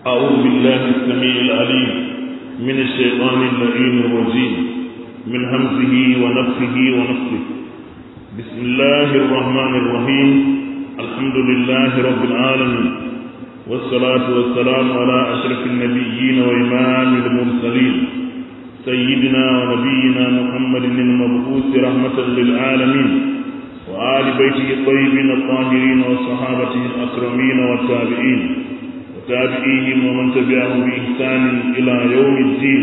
أعوذ بالله السميع العليم من الشيطان اللعين الرجيم من همزه ونفخه ونفخه بسم الله الرحمن الرحيم الحمد لله رب العالمين والصلاة والسلام على أشرف النبيين وإمام المرسلين سيدنا ونبينا محمد المبعوث رحمة للعالمين وآل بيته الطيبين الطاهرين وصحابته الأكرمين والتابعين وتابعيهم ومن تبعهم بإحسان إلى يوم الدين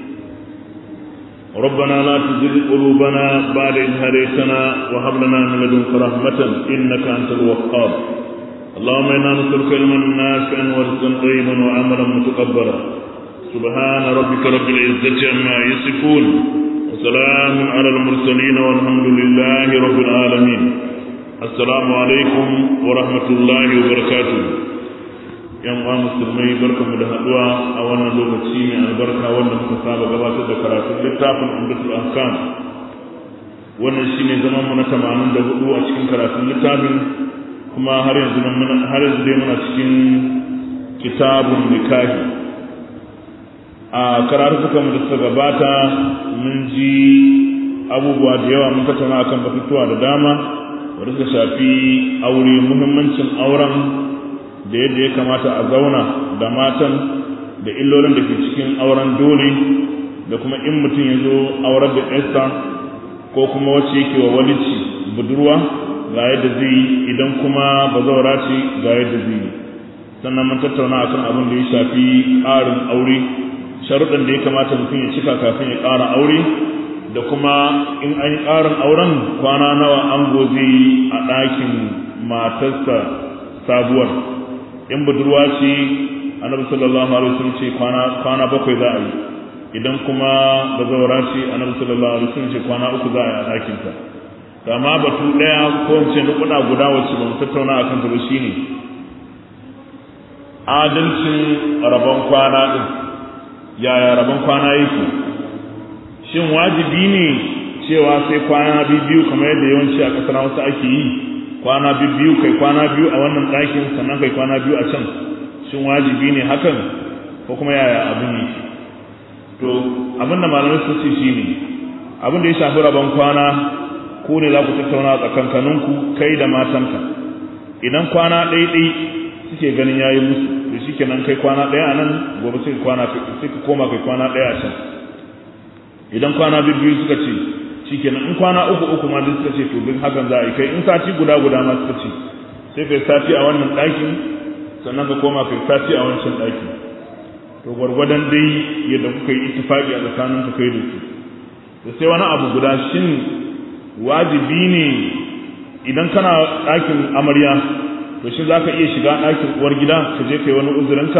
ربنا لا تزغ قلوبنا بعد إذ هديتنا وهب لنا من لدنك رحمة إنك أنت الوهاب اللهم إنا نسألك علما نافعا ورزقا طيبا وعملا متقبلا سبحان ربك رب العزة عما يصفون وسلام على المرسلين والحمد لله رب العالمين السلام عليكم ورحمة الله وبركاته yan uwa musulmai barkamu da haduwa a wannan lokaci mai albarka wanda muka saba gabatar da karatun littafin umdatul ahkam wannan shine zaman mu na 84 a cikin karatun littafin kuma har yanzu har yanzu dai muna cikin kitabun nikahi a karatukan mu da suka gabata mun ji abubuwa da yawa mun tattauna akan batutuwa da dama wanda suka shafi aure muhimmancin auren da yadda ya kamata a zauna da matan da illolin da ke cikin auren dole da kuma in mutum ya zo auren da esta ko kuma wacce yake wa walici budurwa ga yadda zai yi idan kuma bazaura ce ga yadda zai yi sannan mun tattauna akan abin da ya shafi ƙarin aure sharuɗan da ya kamata mutum ya cika kafin ya ƙara aure da kuma in an yi ƙarin auren kwana nawa ango zai yi a ɗakin matarsa sabuwar in budurwa ce annabi sallallahu alaihi wasallam ce kwana kwana bakwai za a yi idan kuma bazawara ce annabi sallallahu alaihi wasallam ce kwana uku za a yi a ɗakin ta to amma batu ɗaya ko in ce nukuɗa guda wacce ba mu tattauna a kan ta ba shine adalcin rabon kwana ɗin yaya rabon kwana yake shin wajibi ne cewa sai kwana biyu kamar yadda yawanci a ƙasar wasu ake yi kwana biyu kai kwana biyu a wannan ɗakin sannan kai kwana biyu a can shin wajibi ne hakan ko kuma yaya abin yi to abin da malamai su ce shine abin da ya shafi rabon kwana ko ne za ku tattauna tsakankaninku kai da matanka idan kwana ɗaiɗai suke ganin yayi musu to shikenan kai kwana ɗaya a nan gobe sai kwana sai ka koma kai kwana ɗaya a can idan kwana biyu suka ce shikenan in kwana uku uku ma duk suka ce to duk hakan za a yi kai in sati guda guda ma suka ce sai kai sati a wannan ɗakin sannan ka koma kai sati a wancan ɗakin to gwargwadon dai yadda kuka yi ittifaqi a tsakanin ka kai da su to sai wani abu guda shin wajibi ne idan kana ɗakin amarya to shi za ka iya shiga ɗakin uwar gida ka je kai wani uzurinka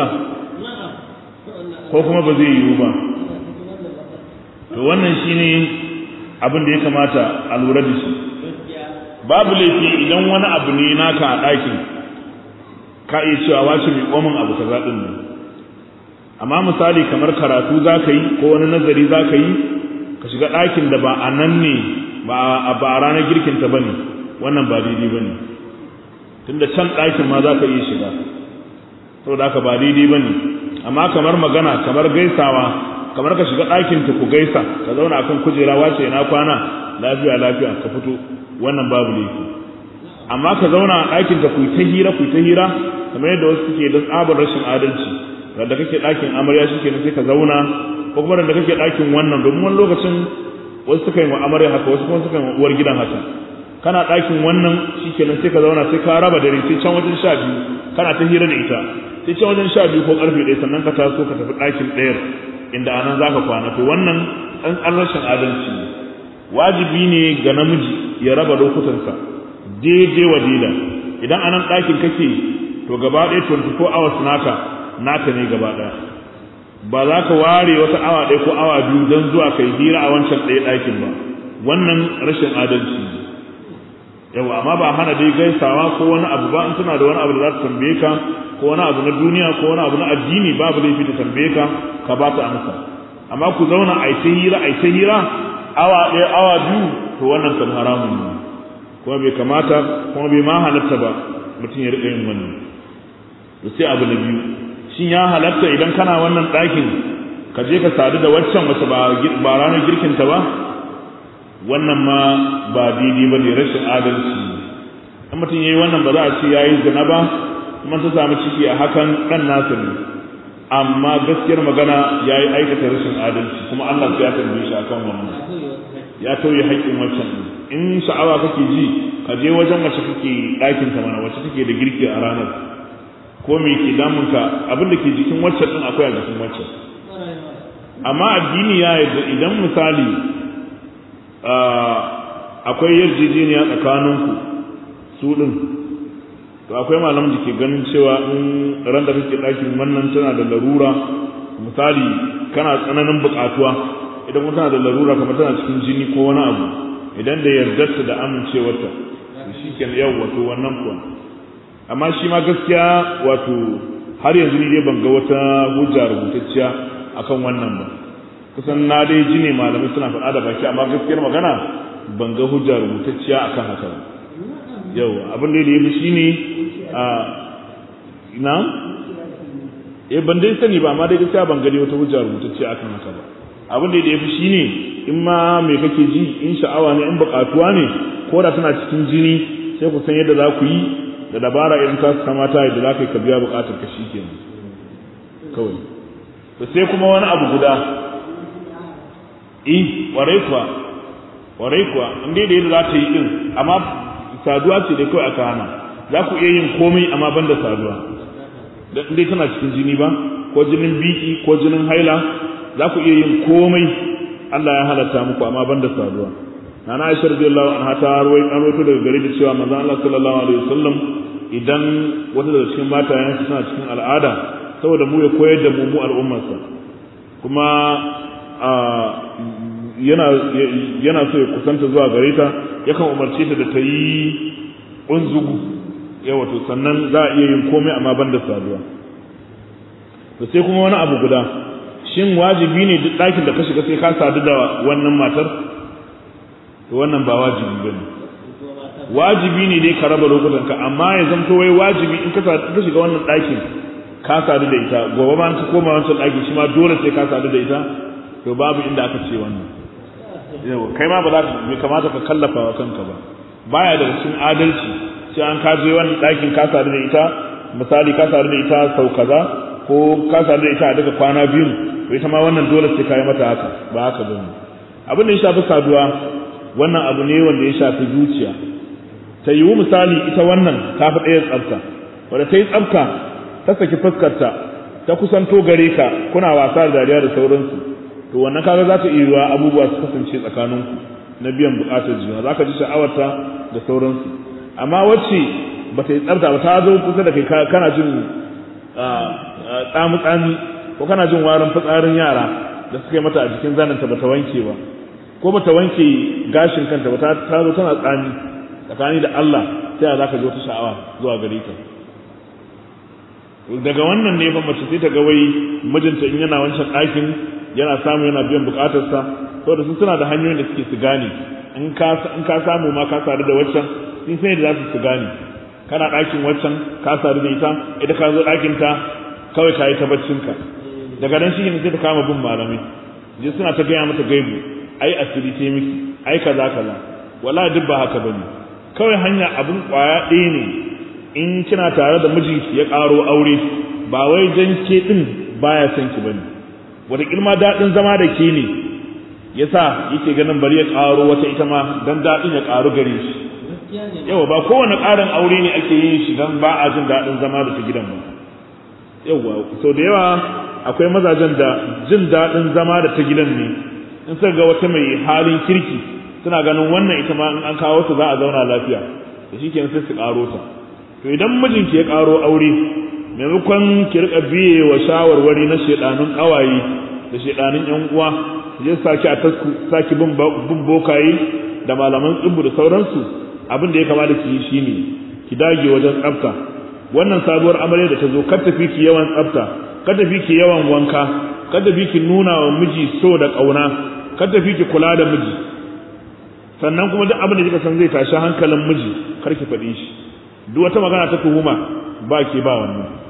ko kuma ba zai yiwu ba to wannan shine abin da ya kamata a lura da shi babu laifi idan wani abu ne naka a ɗakin ka iya cewa wace mai komin abu ka zaɗin nan amma misali kamar karatu za ka yi ko wani nazari za ka yi ka shiga ɗakin da ba a nan ne ba a ranar girkinta ba ne wannan ba daidai ba ne tunda can ɗakin ma za ka iya shiga saboda haka ba daidai ba ne amma kamar magana kamar gaisawa kamar ka shiga ɗakin ta ku gaisa ka zauna akan kujera wace na kwana lafiya lafiya ka fito wannan babu laifi amma ka zauna a ɗakin ta ku ta hira ku ta hira kamar yadda wasu suke da tsabar rashin adalci da kake ɗakin amarya shike sai ka zauna ko kuma da kake ɗakin wannan domin wani lokacin wasu suka yi wa amarya haka wasu kuma suka yi wa uwar gidan haka kana ɗakin wannan shikenan sai ka zauna sai ka raba dare sai can wajen sha biyu kana ta hira da ita sai can wajen sha biyu ko ƙarfe ɗaya sannan ka taso ka tafi ɗakin ɗayar inda anan za ka kwana to wannan ɗan rashin adalci ne wajibi ne ga namiji ya raba lokutansa daidai wa daida idan anan ɗakin kake to gaba ɗaya 24 hours naka naka ne gaba ɗaya ba za ka ware wata awa ɗaya ko awa biyu don zuwa kai hira a wancan ɗaya ɗakin ba wannan rashin adalci ne yau amma ba hana dai gaisawa ko wani abu ba in tana da wani abu da za ta tambaye ka ko wani abu na duniya ko wani abu na addini babu laifi ta tambaye ka ka ba ta amsa amma ku zauna a ta hira a ta hira awa ɗaya awa biyu to wannan kan haramun ne kuma bai kamata kuma bai ma halatta ba mutum ya riƙa yin wannan to sai abu na biyu shin ya halatta idan kana wannan ɗakin ka je ka sadu da waccan wace ba ranar girkinta ba wannan ma ba daidai ba ne rashin adalci in mutum ya yi wannan ba za a ce ya yi zina ba kuma ta samu ciki a hakan ɗan nasa ne amma gaskiyar magana ya yi aikata rashin adalci kuma Allah ya tambaye shi akan wannan ya tauye haƙƙin waccan in sha'awa kake ji ka je wajen wacce kake ɗakin ta mana wacce take da girki a ranar ko me ke damun ka abin da ke jikin waccan din akwai a jikin waccan amma addini ya yarda idan misali akwai yarjejeniya tsakaninku su din to akwai malamin da ke ganin cewa in ran da kake ɗakin wannan tana da larura misali kana tsananin buƙatuwa idan kuma tana da larura kamar tana cikin jini ko wani abu idan da yardarta da amincewarta to shi ke yau wato wannan kuwa amma shi ma gaskiya wato har yanzu ni dai ban ga wata hujja rubutacciya akan wannan ba kusan na dai ji ne malamai suna faɗa da baki amma gaskiyar magana ban ga hujja rubutacciya akan haka ba yau abin da ya fi shine a ina eh ban dai sani ba amma dai gaskiya ban gani wata hujja rubutacciya akan haka ba abin da ya fi shine in ma me kake ji in sha'awa ne in buƙatuwa ne ko da tana cikin jini sai ku san yadda za ku yi da dabara irin ta kamata yadda za ka yi ka biya buƙatar ka shi kenan kawai to sai kuma wani abu guda eh warai kuwa warai kuwa in dai da yadda za ta yi din amma saduwa ce dai kawai aka hana za ku iya yin komai amma banda saduwa da dai tana cikin jini ba ko jinin biki ko jinin haila za ku iya yin komai Allah ya halatta muku amma banda saduwa nana Aisha radiyallahu anha ta ruwai an rawaito daga gare da cewa manzon Allah sallallahu alaihi wasallam idan wata daga cikin matayen suna cikin al'ada saboda mu ya koyar da mu mu al'ummarsa kuma yana yana so ya kusanta zuwa gare ta yakan umarce ta da ta yi unzugu yawa to sannan za a iya yin komai amma banda saduwa to sai kuma wani abu guda shin wajibi ne duk ɗakin da ka shiga sai ka sadu da wannan matar to wannan ba wajibi ba ne wajibi ne dai ka raba lokutan ka amma ya zamto wai wajibi in ka shiga wannan ɗakin ka sadu da ita gobe ma ka koma wancan ɗakin shi ma dole sai ka sadu da ita to babu inda aka ce wannan yau kai ma ba za ka bai kamata ka kallafa wa kanka ba baya daga cikin adalci sai an ka je wannan ɗakin ka sadu da ita misali ka sadu da ita sau kaza ko ka sadu da ita a daga kwana biyu to ita ma wannan dole sai ka yi mata haka ba haka ba ne abin da ya shafi saduwa wannan abu ne wanda ya shafi zuciya ta yiwu misali ita wannan ta fi ɗaya tsafta wadda ta yi tsafta ta saki fuskarta ta kusanto gare ka kuna wasa da dariya da sauransu to wannan kaga za ta iya abubuwa su kasance tsakaninku na biyan buƙatar juna za ka ji sha'awarta da sauransu amma wacce ba ta yi tsafta ba ta zo kusa da kai kana jin tsamu-tsami ko kana jin warin fitsarin yara da suka yi mata a jikin zananta ba ta wanke ba ko ba ta wanke gashin kanta ba ta zo tana tsami tsakani da Allah sai za ka ji wata sha'awa zuwa gare ta daga wannan ne ba mace sai ta ga wai mijinta in yana wancan ɗakin yana samu yana biyan bukatarsa saboda su suna da hanyoyin da suke su gane in ka samu ma ka sadu da waccan sun sai da za su su gane kana ɗakin waccan ka sadu da ita ita ka zo ɗakin ta kawai ka yi ta baccinka daga nan shi ne sai ta kama bin malamai je suna ta gaya mata gaibu ai asiri ce miki ai kaza kaza wallahi duk ba haka bane kawai hanya abun kwaya ɗaya ne in kina tare da mijinki ya ƙaro aure ba wai jan ke ɗin baya son ki bane wata kilma daɗin zama da ke ne yasa yake ganin bari ya ƙaro wata ita ma dan daɗin ya ƙaru gare shi yawa ba kowane ƙarin aure ne ake yin shi dan ba a jin daɗin zama da ta gidan ba yawa sau da yawa akwai mazajen da jin daɗin zama da ta gidan ne in suka ga wata mai halin kirki suna ganin wannan ita ma in an kawo ta za a zauna lafiya da shi kenan sai su ƙaro ta to idan mijinki ya ƙaro aure maimakon ki rika biye wa shawarwari na shedanun ƙawaye da shedanun ƴan uwa je saki a tasku saki bin bokaye da malaman tsibbu da sauransu abin da ya kamata ki yi shine ki dage wajen tsafta wannan sabuwar amarya da ta zo kar tafi ki yawan tsafta kar tafi ki yawan wanka kar tafi ki nuna wa miji so da ƙauna kar tafi ki kula da miji sannan kuma duk abin da kika san zai tashi hankalin miji kar ki faɗi shi duk wata magana ta tuhuma ba ke ba wannan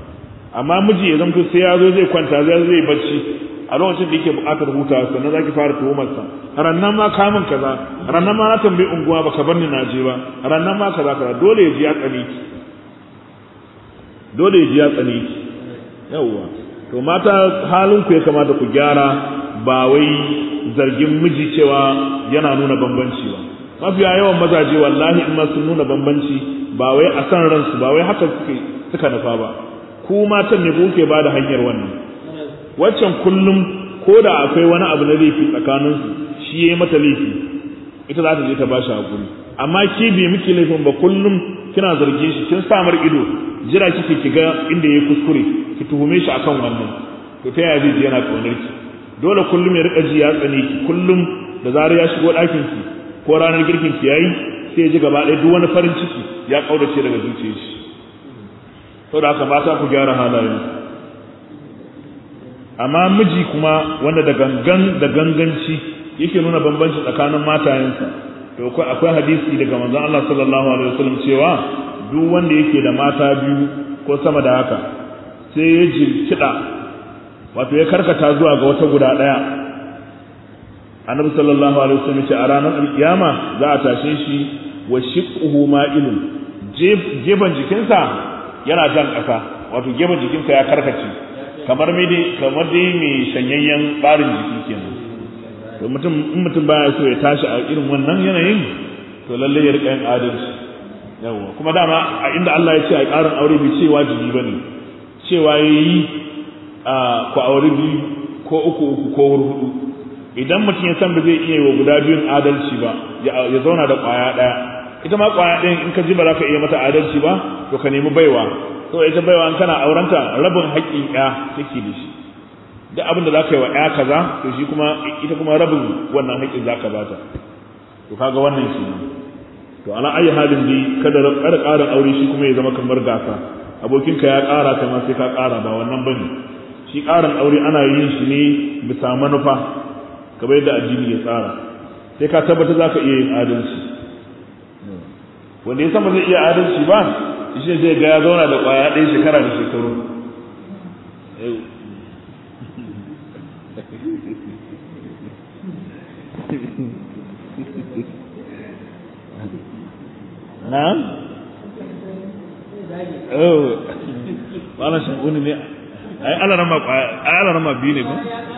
amma miji ya zamto sai ya zo zai kwanta zai zai bacci a lokacin da yake buƙatar hutawa sannan zaki fara tuhumar sa rannan ma kamun kaza rannan ma na tambayi unguwa baka bar ni na je ba rannan ma kaza kaza dole ya ji ya tsane ki dole ya ji ya tsane ki yawwa to mata halin ku ya kamata ku gyara ba wai zargin miji cewa yana nuna bambanci ba mafiya yawan mazaje wallahi in ma sun nuna bambanci ba wai a san ransu ba wai haka suke suka nufa ba ku matan ne kuke ba da hanyar wannan waccan kullum ko da akwai wani abu na laifi tsakaninsu shi ya yi mata laifi ita za ta je ta ba shi hakuri amma ki bi miki laifin ba kullum kina zargin shi kin samar ido jira kike ki ga inda yayi kuskure ki tuhume shi akan wannan to ta yaya zai ji yana kaunar ki dole kullum ya rika ji ya tsane ki kullum da zarar ya shigo ɗakin ki ko ranar girkin ki yayi sai ya ji gaba ɗaya duk wani farin ciki ya kaudace daga zuciyar shi saboda haka mata ku gyara halayen amma miji kuma wanda da gangan da ganganci yake nuna bambanci tsakanin matayensa to akwai hadisi daga manzon Allah sallallahu alaihi wasallam cewa duk wanda yake da mata biyu ko sama da haka sai ya jirkida wato ya karkata zuwa ga wata guda daya annabi sallallahu alaihi wasallam ce a ranar alkiyama za a tashe shi wa shiqquhu ma'ilun gefen jikinsa yana jan ƙasa wato gefen jikinsa ya karkace kamar mai dai kamar dai mai shanyayyen barin jiki kenan to mutum in mutum baya so ya tashi a irin wannan yanayin to lalle ya rika yin adalci yawa kuma dama a inda Allah ya ce a ƙarin aure bai ce wajibi bane cewa yayi a ku aure biyu ko uku uku ko hudu idan mutum ya san ba zai iya wa guda biyun adalci ba ya zauna da ƙwaya ɗaya ita ma ƙwaya ɗayan in ka ji ba za ka iya mata adalci ba to ka nemi baiwa to ita baiwa in kana aurenta rabin haƙƙin ƴa take da shi duk abin da za ka yi wa ƴa kaza to shi kuma ita kuma rabin wannan haƙƙin za ka bata to kaga wannan shi to ala ayi halin dai kada kada ƙarin aure shi kuma ya zama kamar gasa abokinka ya ƙara kai ma sai ka ƙara ba wannan bane shi ƙarin aure ana yin shi ne bisa manufa kamar yadda addini ya tsara sai ka tabbata za ka iya yin adalci wanda ya sama zai iya adalci ba shi zai ga ya zauna da ƙwaya ɗaya shekara da shekaru na? oh wala shaguni ne ai alarama ai alarama biyu ne ba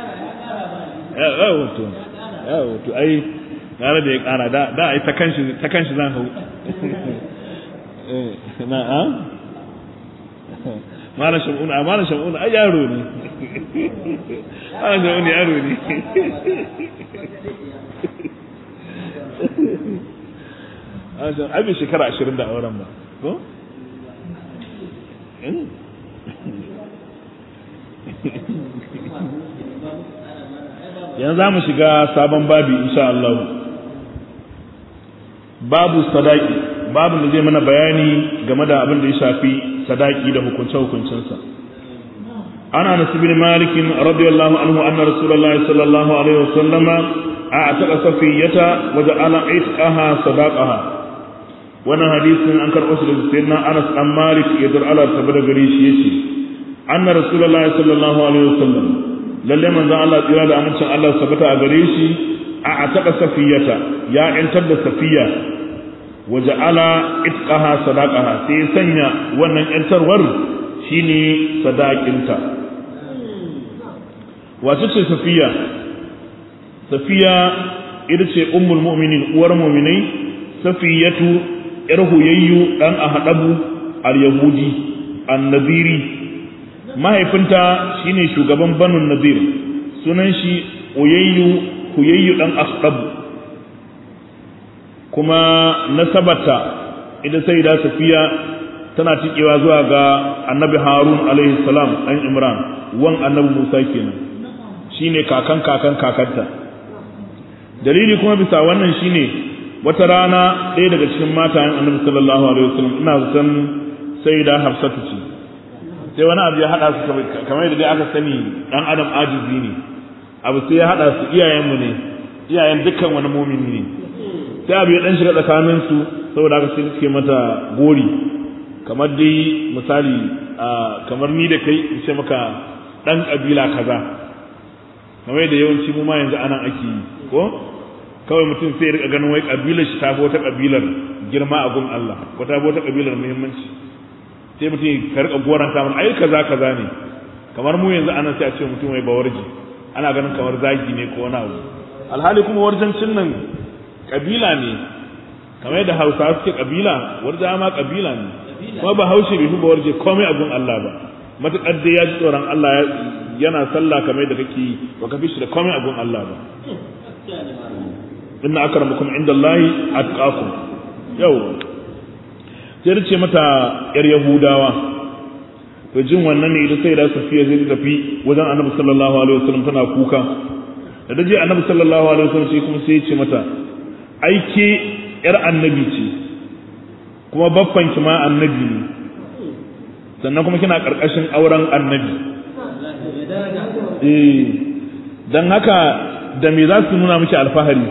yawo to yawo to ai gara da ya kara da da ai ta kanshi ta kanshi zan hau na a mala shamuna mala shamuna ai yaro ne mala shamuna yaro ne ai bai shekara ashirin da auren ba ko yanzu za mu shiga sabon babi insha Allah babu sadaki babu da zai mana bayani game da abin da ya shafi sadaki da hukunce-hukuncensa ana nasu bin malikin radiyallahu anhu anna rasulullahi sallallahu alaihi wasallama a taɓa safiyata waje ala aitqaha sadaqaha wannan hadisin an karɓo shi daga sayyidina Anas dan Malik ya dar Allah tabbata gare shi yace anna rasulullahi sallallahu alaihi wasallam lalle manzon Allah tsira da amincin Allah sabata a gare shi a ataka safiyata ya yantar da safiya waje ala itqaha sadaqaha sai sanya wannan yantarwar shine sadakinta wace ce safiya safiya ita ce ummul mu'minin uwar mu'minai safiyatu yar huyayyu dan ahadabu al-yahudi an-nadiri mahaifinta shine shugaban banu nadir sunan shi uyayyu huyayyu dan ahadabu kuma nasabata ita sai da safiya tana tikewa zuwa ga annabi harun alaihi salam dan imran wan annabi musa kenan shine kakan kakan kakanta dalili kuma bisa wannan shine wata rana ɗaya daga cikin matayen annabi sallallahu alaihi wasallam ina zaton sai da hafsatu ce sai wani abu ya haɗa su kamar yadda dai aka sani ɗan adam ajizi ne abu sai ya haɗa su iyayenmu ne iyayen dukkan wani mumini ne sai abu ya ɗan shiga tsakanin su saboda haka sai suke mata gori kamar dai misali kamar ni da kai in ce maka dan kabila kaza kamar da yawanci mu ma yanzu anan ake yi ko kawai mutum sai ya rika ganin wai kabilar shi ta wata kabilar girma a gun Allah ko ta wata kabilar muhimmanci sai mutum ka rika goranta mun ai kaza kaza ne kamar mu yanzu anan sai a ce mutum wai bawarji ana ganin kamar zagi ne ko wani abu alhali kuma warjancin nan kabila ne kamar yadda hausa suke kabila warja ma kabila ne kuma ba haushe bai fi ba warje komai a gun Allah ba matuƙar dai ya ji tsoron Allah yana sallah kamar yadda kake yi ba ka fi shi da komai a gun Allah ba inna akramakum indallahi atqakum yau sai ce mata yar yahudawa to jin wannan ne ita sai da safiya zai tafi wajen annabi sallallahu alaihi wasallam tana kuka da daje annabi sallallahu alaihi wasallam sai kuma sai ya ce mata ai ke yar annabi ce kuma baffan ki ma annabi ne sannan kuma kina karkashin auren annabi eh dan haka da me za su nuna miki alfahari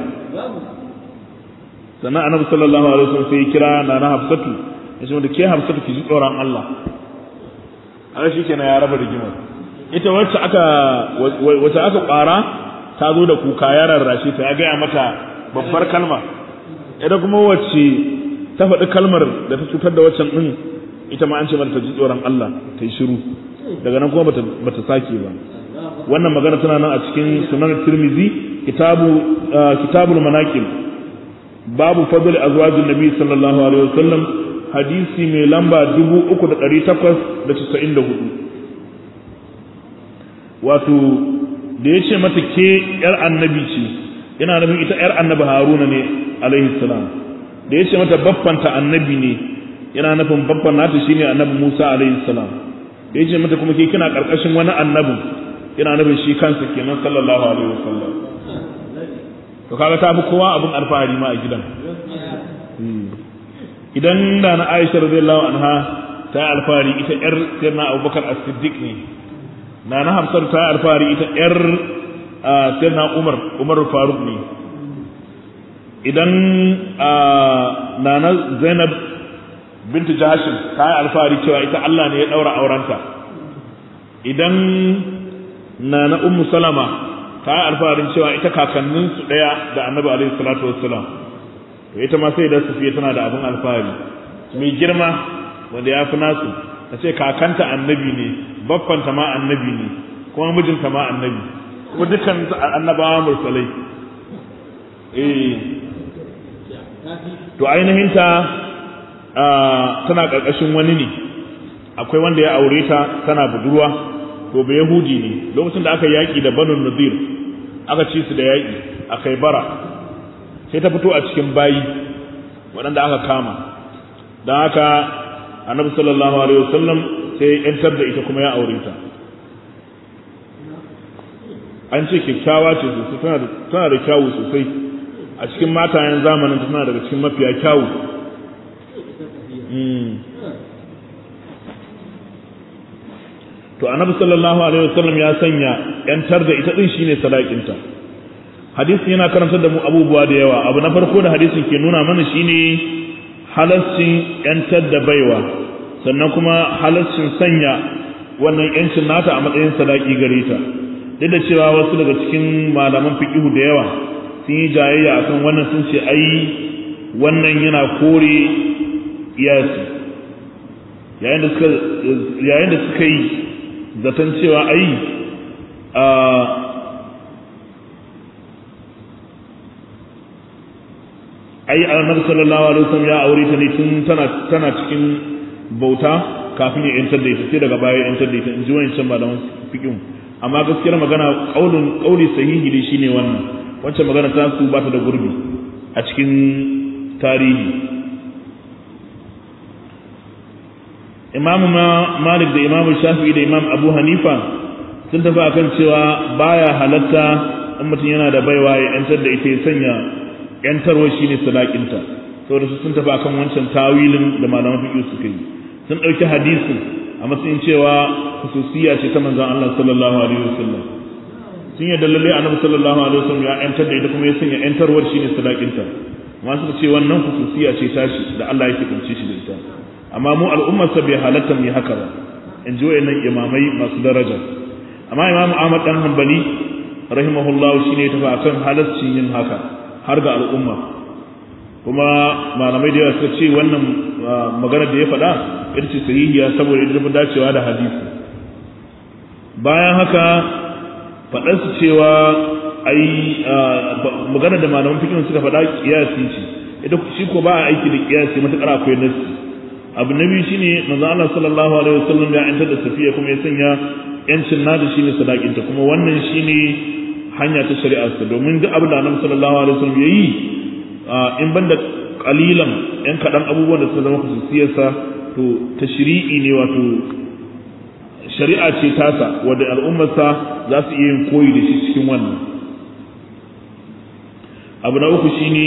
sannan annabi sallallahu alaihi wasallam sai ya kira nana hafsatu ya ce da ke hafsatu ki ji tsoron Allah haka shi kenan ya raba rigimar ita wacce aka wacce aka kwara ta zo da kuka ya rarrashe ta ya gaya mata babbar kalma ita kuma wacce ta faɗi kalmar da ta cutar da waccan ɗin ita ma an ce mata ta ji tsoron Allah ta yi shiru daga nan kuma bata sake ba wannan magana tana nan a cikin sunan tirmizi kitabu kitabul manaqib babu fadl azwajin nabi sallallahu alaihi wasallam hadisi mai lamba 3894 wato da ya ce mata ke ‘yar annabi ce yana nufin ita ‘yar annabi haruna ne alaihi salam da ya ce mata baffanta annabi ne yana nufin baffan nata shine annabi musa alaihi salam da ya ce mata kuma ke kina karkashin wani annabi yana nufin shi kansa kenan sallallahu alaihi wasallam to kaga ta fi kowa abin alfahari ma a gidan idan da na Aisha radiyallahu anha ta yi alfahari ita yar sirna Abubakar As-Siddiq ne na na Hafsar ta yi alfahari ita yar sirna Umar Umar Faruk ne idan na na Zainab bintu Jahashin ta yi alfahari cewa ita Allah ne ya daura aurenta idan na na Ummu Salama ta yi alfaharin cewa ita kakanninsu ɗaya da Annabi alaihi salatu wassalam to ita ma sai da sufiya tana da abin alfahari mai girma wanda ya fi nasu ta ce kakanta annabi ne baffanta ma annabi ne kuma mijinta ma annabi kuma dukkan annabawa mursalai eh to ainihin ta tana ƙarƙashin wani ne akwai wanda ya aure ta tana budurwa to ba yahudi ne lokacin da aka yaƙi da banu nadir aka ci su da yaƙi a kai bara sai ta fito a cikin bayi waɗanda aka kama don haka annabi sallallahu alaihi wasallam sai yantar da ita kuma ya aure ta an ce kyakkyawa ce sosai tana da kyawu sosai a cikin matayen zamanin tana daga cikin mafiya kyawu to annabi sallallahu alaihi wasallam ya sanya yantar da ita din shine sadakinta hadisin yana karantar da mu abubuwa da yawa abu na farko da hadisin ke nuna mana shine halaccin yantar da baiwa sannan kuma halaccin sanya wannan yancin nata a matsayin sadaki gare ta duk da cewa wasu daga cikin malaman fiqihu da yawa sun yi jayayya akan wannan sun ce ai wannan yana kore iyasi yayin da suka yayin da suka yi zaton cewa ai a ai annabi sallallahu alaihi wasallam ya aure ta ne tun tana tana cikin bauta kafin ya yantar da ita sai daga baya ya yantar da ita in ji wancan malaman fiqh amma gaskiyar magana kaulin kauli sahihi ne shine wannan wancan magana ta su ba ta da gurbi a cikin tarihi imamu malik da imamu shafi'i da imam abu hanifa sun tafi akan cewa baya halatta in mutum yana da baiwa ya yantar da ita ya sanya yantarwa shine sadakinta saboda su sun tafi akan wancan tawilin da malaman fiqh suka yi sun dauki hadisin a matsayin cewa khususiyya ce ta manzon Allah sallallahu alaihi wasallam sun yadda lalle annabi sallallahu alaihi wasallam ya yantar da ita kuma ya sanya yantarwar shine sadakinta amma suka ce wannan khususiyya ce tashi da Allah yake kunce shi da ita amma mu al'ummarsa bai halatta mu yi haka ba in ji wayannan imamai masu daraja amma imamu Ahmad dan Hanbali rahimahullah shine ya tafi akan halaccin yin haka har ga al'umma kuma malamai da yawa suka ce wannan magana da ya faɗa ita ce sahihiya saboda ita fi dacewa da hadisi bayan haka faɗarsu cewa ai magana da malaman fikin suka faɗa kiyasi ce ita shi ko ba a aiki da kiyasi matuƙar akwai nasi abu na biyu shine manzo Allah sallallahu alaihi wasallam ya yantar da safiya kuma ya sanya yancin nada shine sadakinta kuma wannan shine hanya ta shari'arsa domin duk abin da Annabi sallallahu alaihi wasallam yayi in banda kalilan yan kaɗan abubuwan da suka zama khususiyarsa to tashri'i ne wato shari'a ce tasa wadda al'ummarsa za su iya yin koyi da shi cikin wannan abu na uku shine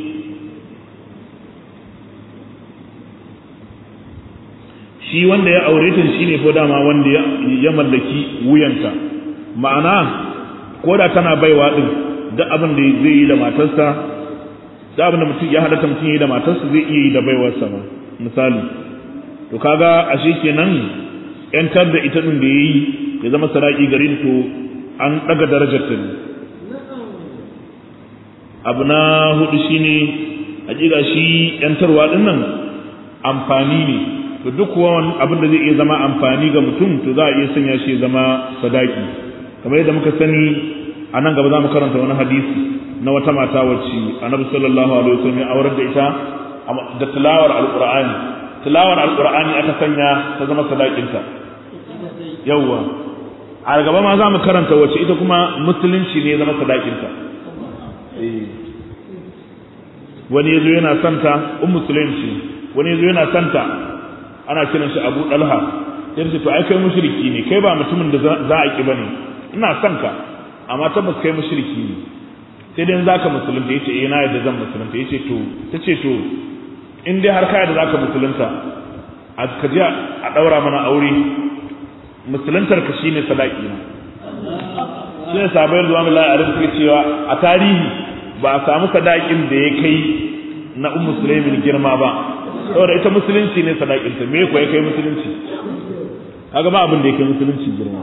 shi wanda ya aure ta shine ko dama wanda ya mallaki wuyanta ma'ana ko da tana baiwa din duk abin da zai yi da matarsa duk abin da mutum ya halatta mutum yi da matarsa zai iya yi da baiwarsa ma misali to kaga ashe kenan yantar da ita din da yayi ya zama saraki garin to an daga darajar ta abu na hudu shine hakika shi yantarwa din nan amfani ne to duk wani abin da zai iya zama amfani ga mutum to za a iya sanya shi ya zama sadaki kamar yadda muka sani a nan gaba za mu karanta wani hadisi na wata mata wacce annabi sallallahu alaihi wasallam ya aurar da ita da tilawar alqur'ani tilawar alqur'ani aka sanya ta zama sadakinta yawwa a gaba ma za mu karanta wacce ita kuma musulunci ne ya zama sadakinta wani yazo yana santa um musulunci wani yazo yana santa ana kiran shi Abu Dalha sai to ai kai mushriki ne kai ba mutumin da za a ki bane ina son ka amma tabbas kai mushriki ne sai dai zaka musulunta yace eh na yadda zan musulunta yace to tace to in dai har ka yadda zaka musulunta a ka je a daura mana aure musuluntar ka shine sadaki na sai sabai zuwa Allah a rubuta cewa a tarihi ba a samu sadakin da ya kai na ummu sulaimin girma ba saboda ita musulunci ne sadakinta me ko ya kai musulunci kaga ba abin da ya kai musulunci girma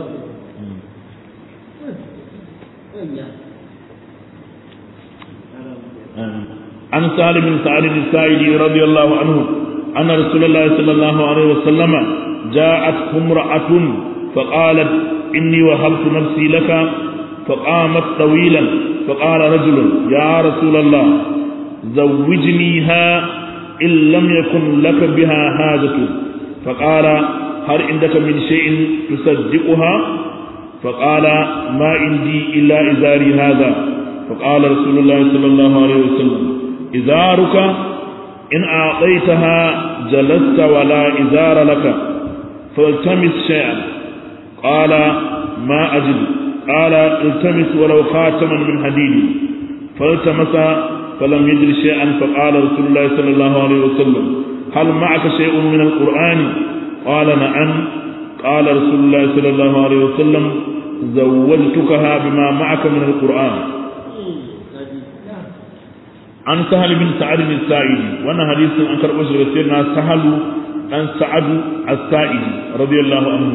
عن سهل بن سعد السائلي رضي الله عنه أن رسول الله صلى الله عليه وسلم جاءت امرأة فقالت إني وهبت نفسي لك فقامت طويلا فقال رجل يا رسول الله زوجنيها إن لم يكن لك بها حاجة فقال هل عندك من شيء تصدقها فقال ما عندي إلا إزاري هذا فقال رسول الله صلى الله عليه وسلم إزارك إن أعطيتها جلست ولا إزار لك فالتمس شيئا قال ما أجد قال التمس ولو خاتما من حديد فالتمس فلم يجد شيئا فقال رسول الله صلى الله عليه وسلم هل معك شيء من القرآن قال نعم قال رسول الله صلى الله عليه وسلم زوجتكها بما معك من القرآن عن سهل بن سعد السائدي وانا حديث عن كربوش رسولنا سهل عن سعد السائدي رضي الله عنه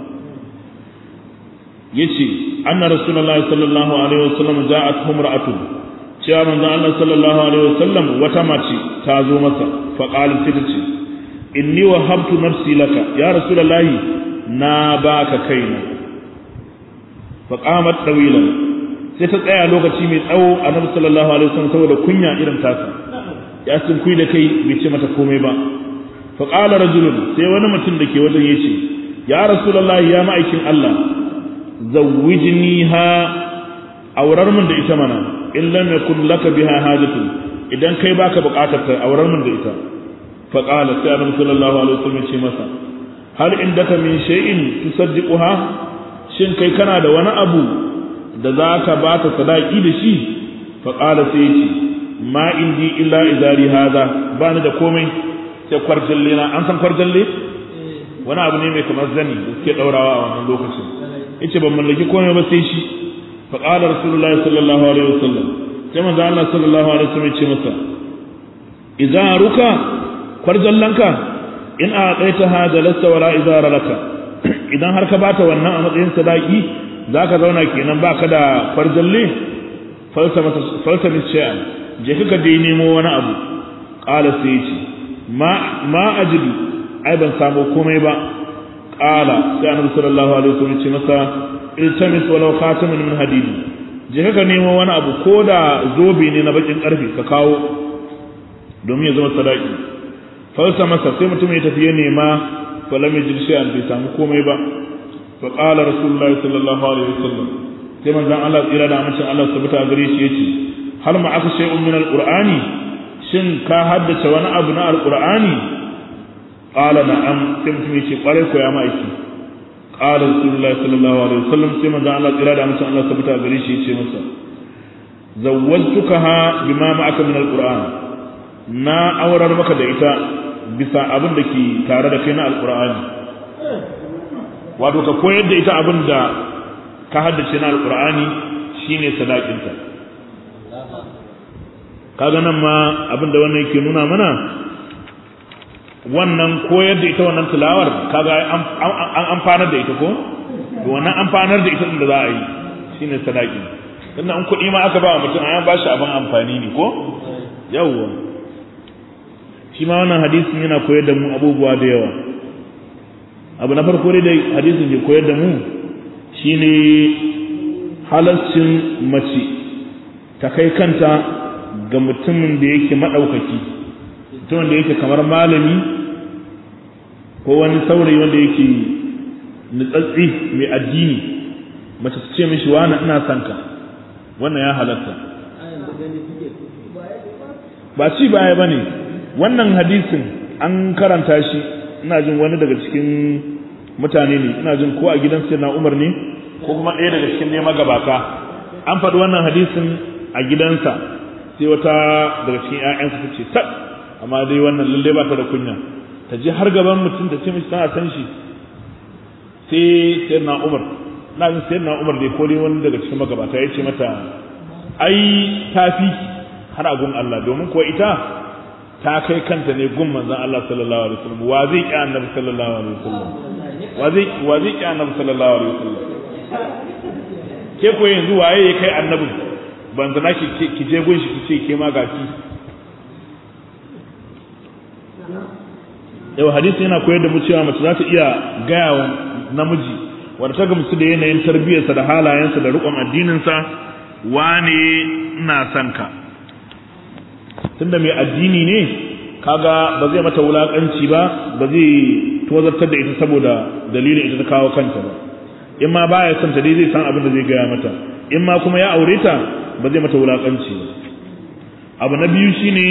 يشي أن رسول الله صلى الله عليه وسلم جاءته امرأة cewa manzon Allah sallallahu alaihi wasallam wata mace ta zo masa fa qalat sai tace inni wahabtu nafsi laka ya rasulullahi na baka kaina fa qamat tawilan sai ta tsaya lokaci mai tsawo annabi sallallahu alaihi wasallam saboda kunya irin tasa ya sun kui da kai bai ce mata komai ba fa qala rajulun sai wani mutum da ke wajen yace ya rasulullahi ya ma'aikin Allah zawwijniha aurar mun da ita mana in lam yakun laka biha hajatu idan kai baka bukatar ta aurar mun da ita fa qala sai annabi sallallahu alaihi wasallam ce masa hal indaka min shay'in tusaddiquha shin kai kana da wani abu da zaka ba ta sadaki da shi fa qala sai ce ma indi illa izari hada bani da komai sai kwarjalle na an san kwarjalle wani abu ne mai kamar zani da suke daurawa a wannan lokacin yace ban mallaki komai ba sai shi فقال رسول الله صلى الله عليه وسلم كما قال الله صلى الله عليه وسلم يقول مسا إذا ركا فرجلنك in a tsaita ha da lasta wala izara laka idan har ka bata wannan a matsayin sadaki zaka zauna kenan baka da farjalle falsa mis shay'an je ka dai nemo wani abu qala sai ce ma ma ajidu ai ban samu komai ba qala sai annabi sallallahu alaihi wasallam ce masa iltamis walau khataman min hadid je ka nemo wani abu ko da zobe ne na bakin karfe ka kawo domin ya zama sadaki falsa masa sai mutum ya tafi ya nema falam yajid shay'an bai samu komai ba fa qala rasulullahi sallallahu alaihi wasallam sai manzon Allah tsira da amincin Allah subhanahu wa gare shi yace hal ma aka shay'un min alqur'ani shin ka haddace wani abu na alqur'ani qala na'am sai mutum yace kware ko ya ma'aiki qala rasulullahi sallallahu alaihi wasallam sai manzon Allah tsira da amincin Allah subhanahu wa gare shi yace masa zawwajtukaha bima ma'aka min alqur'an na aurar maka da ita bisa abin da ke tare da kai na alqur'ani wato ka koyar da ita abin da ka haddace na alqur'ani shine sadakinta kaga nan ma abin da wannan yake nuna mana wannan koyar da ita wannan tilawar kaga an amfanar da ita ko wannan amfanar da ita da za a yi shine sadaki dan an kuɗi ma aka ba wa mutum an ba shi abin amfani ne ko yawwa shi ma wannan hadisin yana koyar da mu abubuwa da yawa abu na farko dai da hadisin ke koyar da mu shine halarcin mace ta kai kanta ga mutumin da yake maɗaukaki mutumin da yake kamar malami ko wani saurayi wanda yake nutsatsi mai addini mace su ce mishi wani ina son ka wannan ya halatta ba ci baya ba ne wannan hadisin an karanta shi ina jin wani daga cikin mutane ne ina jin ko a gidan sai na umar ne ko kuma ɗaya daga cikin ne magabata an faɗi wannan hadisin a gidansa sai wata daga cikin ƴaƴansa ta ce tab amma dai wannan lalle ba ta da kunya ta je har gaban mutum ta ce mishi tana san shi sai sai na umar na jin sai na umar dai ko dai wani daga cikin magabata ya ce mata ai ta fi har a gun Allah domin kuwa ita ta kai kanta ne gun manzon Allah sallallahu alaihi wasallam wa zai ki annabi sallallahu alaihi wasallam wa zai wa zai ki annabi sallallahu alaihi wasallam ke ko yanzu waye ya kai annabi ban zana ki ki je gun shi ki ce ke ma gafi yau hadisi yana koyar da mu cewa mace za ta iya gaya wa namiji wanda ta gamsu da yanayin tarbiyyarsa da halayensa da riƙon addininsa wane ina son ka tunda mai addini ne kaga ba zai mata wulakanci ba ba zai tozartar da ita saboda dalilin ita ta kawo kanta ba in ma baya son ta dai zai san abin da zai gaya mata in ma kuma ya aure ta ba zai mata wulakanci ba abu na biyu shine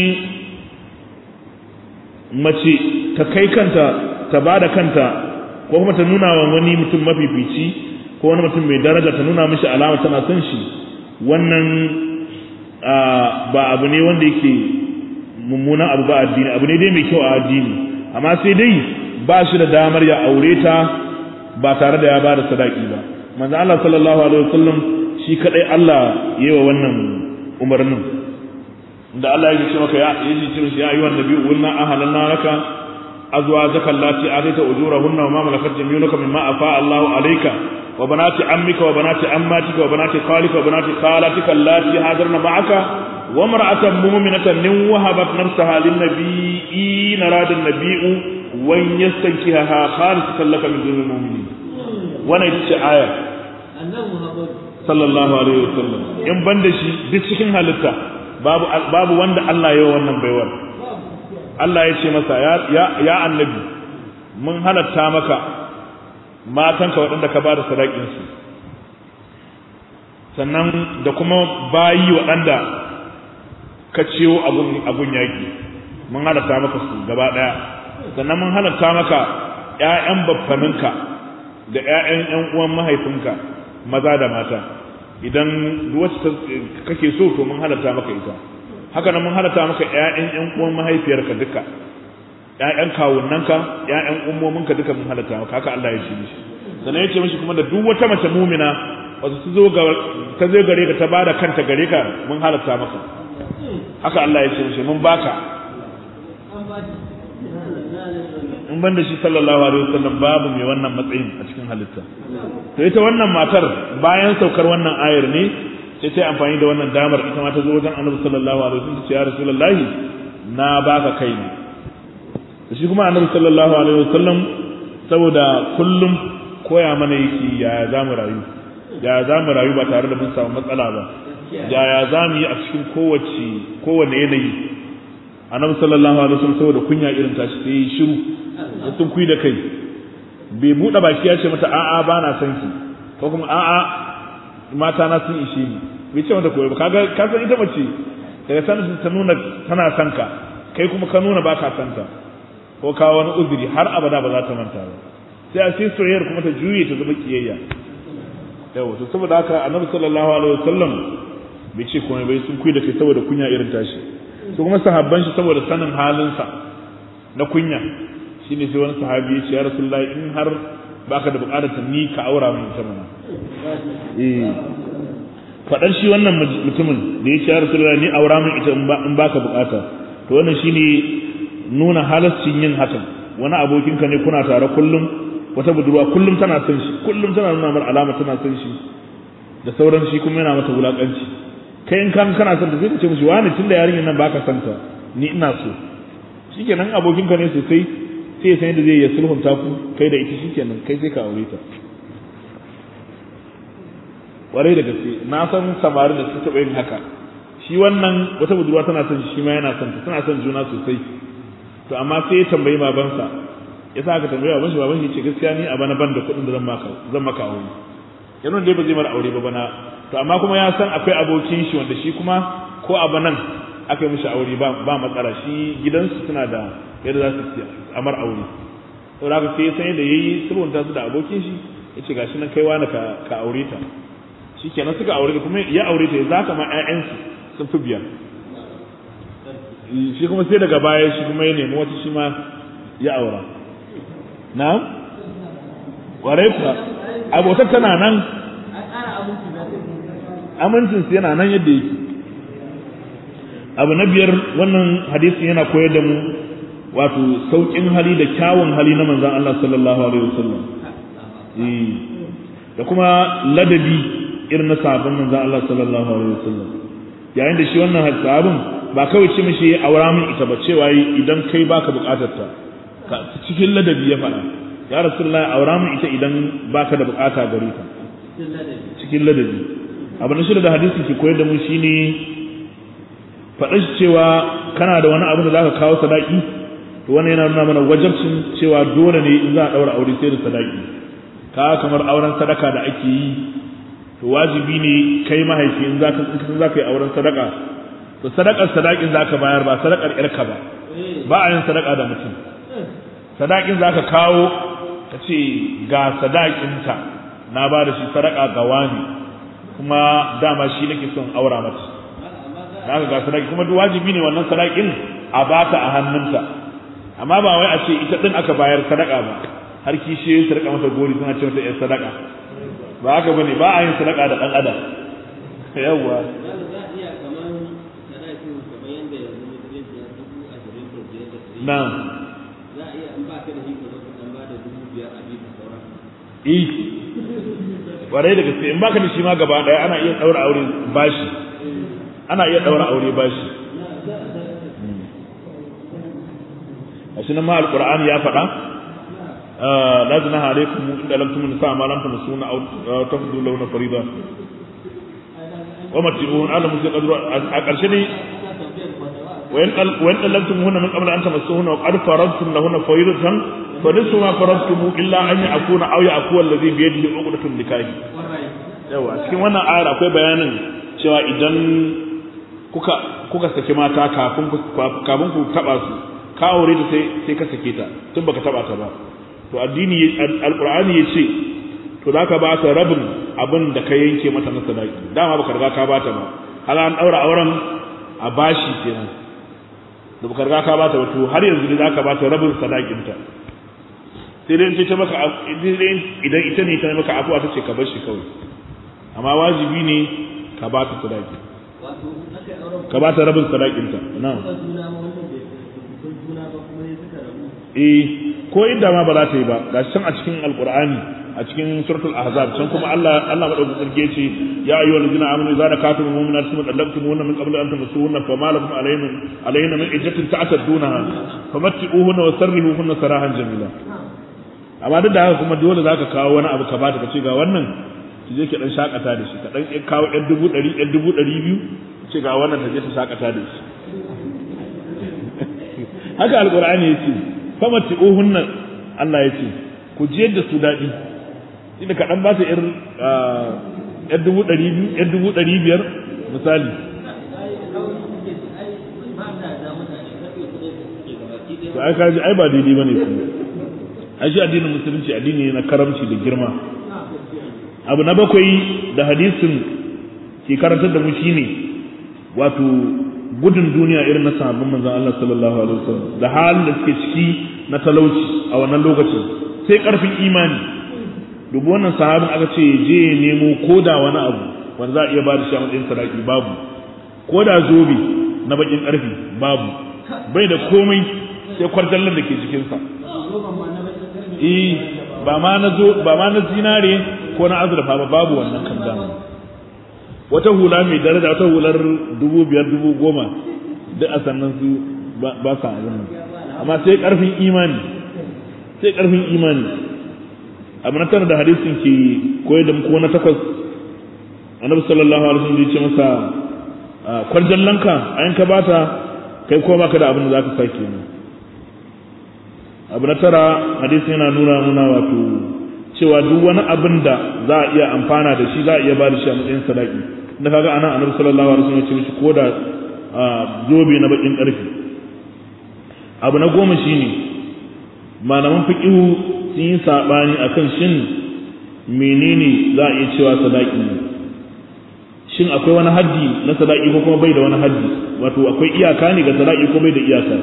mace ta kai kanta ta ba da kanta ko kuma ta nuna wa wani mutum mafifici ko wani mutum mai daraja ta nuna mishi alama tana son shi wannan ba abu ne wanda yake mummunan abu ba addini abu ne dai mai kyau a addini amma sai dai ba shi da damar ya aure ta ba tare da ya ba da sadaki ba manzo Allah sallallahu alaihi wasallam shi kadai Allah yayi wa wannan umarnin da Allah ya ce maka ya yi ce ya ayyuhan nabiyyu inna ahlanna laka azwajaka allati atayta ujurahunna wa ma malakat yaminuka mimma afa Allahu alayka wa banati ammika wa banati ammatika wa banati khalika wa banati khalatika allati hadarna ma'aka wa mar'atan mu'minatan in wahabat nafsaha lin nabiyyi narada an-nabiyyu wa yastankihaha khalisatan laka min dunil mu'minin wannan ita ce aya sallallahu alaihi wasallam in banda shi duk cikin halitta babu babu wanda Allah ya wannan baiwar Allah ya ce masa ya ya annabi mun halatta maka matanka waɗanda ka ba da sadakinsu sannan da kuma bayi waɗanda ka ciwo abun yaƙi mun halatta maka su gaba ɗaya sannan mun halatta maka ‘ya'yan baffaninka da ‘ya'yan ‘yan uwan mahaifinka maza da mata idan wacce kake so to mun halatta maka ita haka nan mun halatta maka ‘ya'yan ‘yan uwan mahaifiyarka duka ‘ya'yan kawunanka ‘ya'yan ummominka duka mun halatta maka haka Allah ya ce mishi sannan ya ce mishi kuma da duk wata mace mumina wasu su zo ta zo gare ka ta bada kanta gare ka mun halatta maka haka Allah ya ce mishi mun baka in ban da shi sallallahu alaihi wasallam babu mai wannan matsayin a cikin halitta to ita wannan matar bayan saukar wannan ayar ne sai ta amfani da wannan damar ita ma ta zo wajen annabi sallallahu alaihi wasallam ta ce ya rasulullahi na baka kai ne to shi kuma annabi sallallahu alaihi wasallam saboda kullum koya mana yake ya za mu rayu ya za mu rayu ba tare da mun samu matsala ba ya ya za mu yi a cikin kowace kowane yanayi annabi sallallahu alaihi wasallam saboda kunya irin tashi sai yi shiru ya sun kui da kai bai buɗe baki ya ce mata a'a ba na son ki ko kuma a'a mata na sun ishe ni bai ce mata koyo ba kaga ka san ita mace daga sanin ta nuna tana son ka kai kuma ka nuna ba ka son ta ko ka wani uzuri har abada ba za ta manta ba sai a sai soyayyar kuma ta juye ta zama kiyayya yawa to saboda haka annabi sallallahu alaihi wasallam bai ce komai bai sun kui da kai saboda kunya irin tashi su kuma sahabban shi saboda sanin halinsa na kunya shine sai wani sahabi ya ce ya rasulullahi in har baka da bukatar ni ka aura min ita mana eh fadar shi wannan mutumin da ya ce ya rasulullahi ni aura min ita in baka bukata to wannan shine nuna halaccin yin hakan wani abokinka ne kuna tare kullum wata budurwa kullum tana son shi kullum tana nuna mar alama tana son shi da sauran shi kuma yana mata wulakanci kai in kan kana son ta sai ka ce mishi wani tunda yarinyar nan baka son ta ni ina so shikenan abokinka ne sosai sai ya san yadda zai ya sulhunta ku kai da ita shikenan kai sai ka aure ta warai da gaske na san samari da su taɓa yin haka shi wannan wata budurwa tana son shi ma yana son ta tana son juna sosai to amma sai ya tambayi babansa ya sa aka tambayi baban shi baban shi ce gaskiya ni a bana ban da kuɗin da zan maka zan maka aure yana dai ba zai mara aure ba bana to amma kuma ya san akwai abokin shi wanda shi kuma ko a banan aka yi mishi aure ba ba matsala shi gidansu suna da yadda za su amar aure to da sai san yadda yayi sulhunta su da abokin shi yace gashi nan kai wani ka ka aure ta shikenan suka aure kuma ya aure ta za ka ma ƴaƴansu sun fi biyar shi kuma sai daga baya shi kuma ya nemi wata shi ma ya aura na warai kuwa abotar tana nan amincinsu yana nan yadda yake abu na biyar wannan hadisi yana koyar da mu wato sauƙin hali da kyawun hali na manzan Allah sallallahu alaihi wasallam da kuma ladabi irin na sabon manzan Allah sallallahu alaihi wasallam yayin da shi wannan sahabin ba kawai ce mishi aura min ita ba cewa idan kai baka bukatar ta ka cikin ladabi ya faɗa ya rasulullahi aura min ita idan baka da bukata gare ta cikin ladabi abu na shida da hadisi ke koyar da mu shine faɗa cewa kana da wani abu da zaka kawo sadaki to wannan yana nuna mana wajabcin cewa dole ne in za a daura aure sai da sadaki ka kamar auren sadaka da ake yi to wajibi ne kai mahaifi in zaka in zaka yi auren sadaka to sadakar sadakin zaka bayar ba sadakar yarka ba ba a yin sadaka da mutum sadakin zaka kawo ka ce ga sadakinta na ba da shi sadaka ga wani kuma dama shi nake son aura mata na ga sadaki kuma duk wajibi ne wannan sadakin a bata a hannunta amma ba wai a ce ita din aka bayar sadaka ba har kishi su rika masa gori suna ce mata yar sadaka ba haka bane ba a yin sadaka da dan adam yawwa na'am za a iya in ba ka da shi ka zo ka dan ba da dubu biyar a biyu sauran eh kwarai da gaske in baka da shi ma gaba daya ana iya daura aure bashi ana iya daura aure bashi a shi nan ma alqur'ani ya faɗa la junaha alaikum inda lam tumun sa ma lam tumusuna aw tafdu lawna farida wa mati'un ala musu qadru a ƙarshe ne وإن وإن طلقتموهن من قبل أن تمسوهن وقد فرضتم لهن فريضة فنصف ما فرضتم إلا أن يعفون أو يعفو الذي بيده عقدة النكاح yawa cikin wannan ayar akwai bayanin cewa idan kuka kuka saki mata kafin ku kafin ku taba su ka aure ta sai sai ka sake ta tun baka taba ta ba to addini alqur'ani yace to zaka ba ta rabin abin da ka yanke mata na sadaki dama baka riga ka ba ta ba hala an daura auren a bashi kenan da baka riga ka bata wato har yanzu ne zaka bata rabin sadakinta sai dai ce ta maka idan ita ne ta maka afuwa ta ce ka bar shi kawai amma wajibi ne ka bata sadaki wato aka yi auren ka bata rabin sadakinta na'am ba juna ma wannan bai kun juna ba kuma ne suka rabu eh ko idda ma ba za ta yi ba ga can a cikin alqur'ani a cikin suratul ahzab can kuma Allah Allah madaukakin sarki yace ya ayyuhal ladina amanu idza nakatum mu'minat thumma talaqtumuhunna min qabli an tamassuhunna fama lakum alayhim alayhinna min iddatin ta'taddunaha famatti'uhunna wa sarrihuhunna sarahan jamila amma duk da haka kuma dole zaka kawo wani abu ka bata ka ce ga wannan ki je ki dan shakata da shi ka dan kawo ɗan dubu ɗari ɗan dubu ɗari biyu ce ga wannan ta je ta shakata da shi haka alqur'ani yace famatti'uhunna Allah yace ku jiyar da su daɗi inda kaɗan ba ta ‘yar dubu ɗari biyu ‘yar dubu ɗari biyar misali to ai kaji ai ba daidai ba ne kuma ai shi addinin musulunci addini ne na karamci da girma abu na bakwai da hadisin ke karantar da mu shine wato gudun duniya irin na sahabban manzon Allah sallallahu alaihi wasallam da halin da suke ciki na talauci a wannan lokacin sai karfin imani dubu wannan sahabin aka ce je ya nemo koda wani abu wanda za a iya ba da shi a matsayin sadaki babu koda zobe na bakin karfi babu bai da komai sai kwarjallan da ke jikinsa eh ba ma na zo ba ma na zinare ko na azurfa ba babu wannan kan dama wata hula mai daraja wata hular dubu biyar dubu goma duk a sannan su ba sa abin nan amma sai karfin imani sai karfin imani abu na tara da hadisin ke koyar da ko na takwas annabi sallallahu alaihi wasallam ya ce masa kwarjallanka ayin ka bata kai ko baka da abin da zaka sake ne abu na tara hadisi yana nuna muna wato cewa duk wani abin da za a iya amfana da shi za a iya ba da shi a matsayin sadaki da kaga anan annabi sallallahu alaihi wasallam ya ce mishi ko da zobe na bakin karfi abu na goma shine malaman fiqihu sun yi sabani akan shin menene za a iya cewa sadaki ne shin akwai wani haddi na sadaki ko kuma bai da wani haddi wato akwai iyaka ne ga sadaki ko bai da iyaka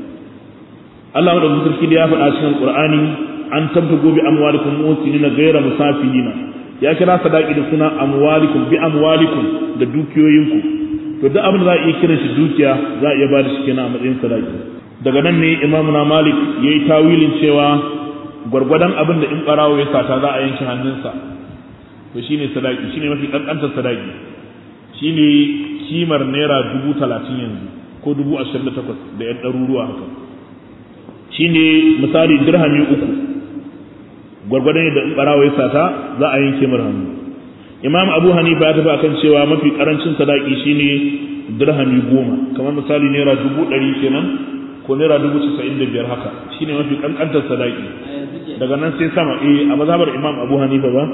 Allah da sarki da ya faɗa cikin Qur'ani an tabtago bi amwalikum musinina ghayra musafihina ya kira sadaki da suna amwalikum bi amwalikum da dukiyoyinku to duk abin da za a iya kiran shi dukiya za a iya ba da shi kenan a matsayin sadaki daga nan ne Imam na Malik yayi tawilin cewa gwargwadon abin da in barawo ya sata za a yanke hannunsa to shine sadaki shine mafi kankantar sadaki shine kimar naira dubu talatin yanzu ko dubu ashirin da takwas da yan ɗaruruwa haka shine misali dirhami uku gwargwadon yadda in barawo ya sata za a yanke mar hannu imam abu hanifa ya tafi akan cewa mafi karancin sadaki shine dirhami goma kamar misali naira dubu ɗari kenan ko naira dubu casa'in da biyar haka shine mafi kankantar sadaki daga nan sai sama eh a mazhabar imam abu hanifa ba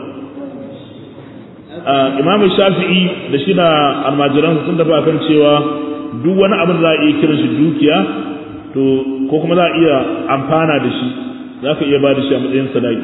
imam shafi'i da shi da almajiransa sun tafi akan cewa duk wani abin da za a iya kiran shi dukiya to ko kuma za a iya amfana da shi za ka iya ba da shi a matsayin sadaki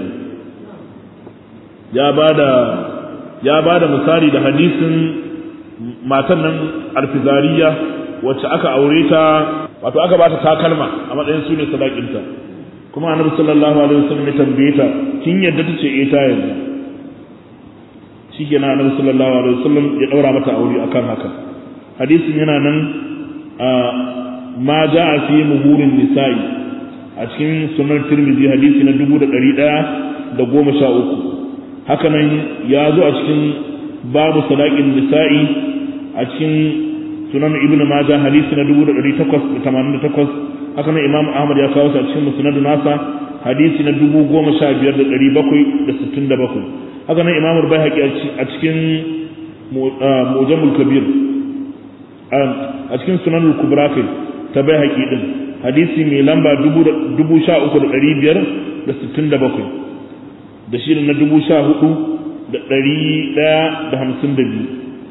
ya ba da ya ba da misali da hadisin matan nan alfizariya wacce aka aure ta wato aka ba ta takalma a matsayin su ne sadakinta kuma annabi sallallahu alaihi wasallam ya tambaye ta kin yadda ta ce eh ta yadda shikenan annabi sallallahu alaihi wasallam ya daura mata aure akan haka hadisin yana nan a ma ja'a fi muhurin nisa'i a cikin sunan tirmidhi hadisi na dubu da ɗari ɗaya da goma sha uku haka nan ya zo a cikin babu sadaƙin nisa'i a cikin sunan ibnu maja hadisi na dubu da ɗari takwas da tamanin da takwas haka nan imam ahmad ya kawo su a cikin musnadu nasa hadisi na dubu goma sha biyar da ɗari bakwai da sittin da bakwai haka nan imam bai a cikin mujamul kabir a cikin sunan kubra kai ta bai haƙi ɗin hadisi mai lamba dubu sha uku da ɗari biyar da sittin da bakwai da shi na dubu sha hudu da ɗari ɗaya da hamsin da biyu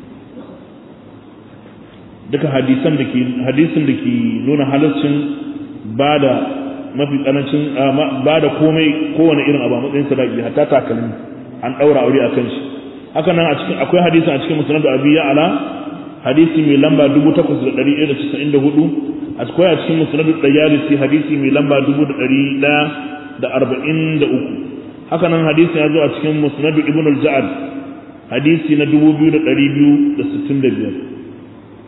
duka hadisan da ke hadisin da ke nuna halarcin ba da mafi tsanancin ba da komai kowane irin abu a matsayin sadaki hatta takalmi an ɗaura aure a kan shi haka nan a cikin akwai hadisin a cikin musnad abi ya ala hadisi mai lamba dubu takwas da ɗari ɗaya da casa'in da hudu akwai a cikin musnad dayalisi hadisi mai lamba dubu da ɗari ɗaya da arba'in da uku haka nan hadisi ya zo a cikin musnad ibn al-ja'ad hadisi na dubu biyu da ɗari biyu da sittin da biyar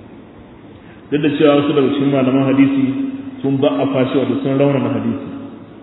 duk da cewa wasu daga cikin malaman hadisi sun ba a fashi wato sun raunana hadisi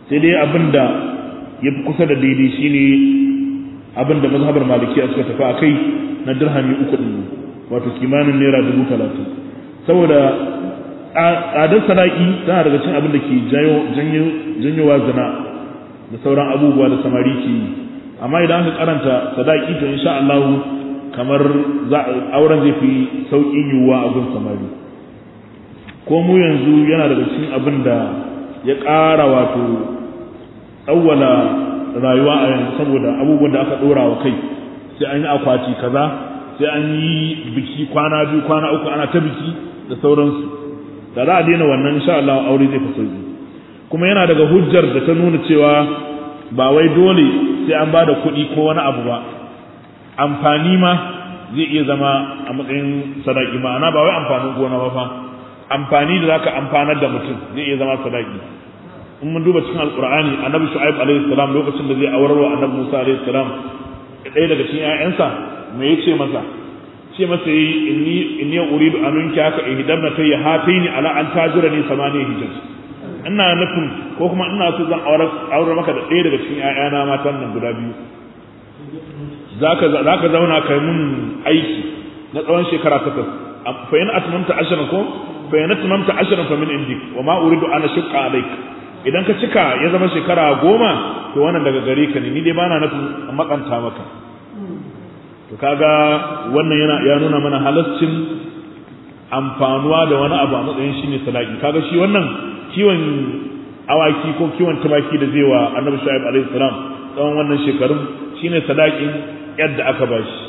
sai dai abin da ya fi kusa da daidai shine abin da mazhabar malikiya suka tafi a kai na dirhami uku ɗin wato kimanin naira dubu talatin saboda tsadar sadaki tana daga cin abin da ke janyowa zina da sauran abubuwa da samari ke yi amma idan aka karanta sadaki to insha Allah kamar auren zai fi sauƙin yiwuwa a gun samari ko mu yanzu yana daga cikin abin da ya ƙara wato tsawwala rayuwa a yanzu saboda abubuwan da aka ɗora wa kai sai an yi akwati kaza sai an yi biki kwana biyu kwana uku ana ta biki da sauransu da za a daina wannan insha Allah aure zai fi sauki kuma yana daga hujjar da ta nuna cewa ba wai dole sai an ba da kuɗi ko wani abu ba amfani ma zai iya zama a matsayin sadaki ma'ana ba wai amfanin gona ba fa amfani da zaka amfanar da mutum zai iya zama sadaki in mun duba cikin alqur'ani annabi shu'aib alaihi salam lokacin da zai aurarwa annabi musa alaihi salam ɗaya daga cikin ƴaƴansa me yace masa ce masa yi inni inni uridu an unki haka ihdabna tayya hataini ala an tajurani samani hijaj ina nufin ko kuma ina so zan aure maka da ɗaya daga cikin ƴaƴana matan nan guda biyu zaka zaka zauna kai mun aiki na tsawon shekara takwas fa in atmamta ashran ko fa in atmamta ashran fa min indik wa ma uridu an ashqa alayk idan ka cika ya zama shekara goma to wannan daga gare ka ne ni dai bana nufin makanta maka to kaga wannan yana ya nuna mana halaccin amfanuwa da wani abu a matsayin shi ne sadaki kaga shi wannan kiwon awaki ko kiwon tumaki da zai wa annabi shu'aib alaihi salam tsawon wannan shekarun shine sadakin yadda aka bashi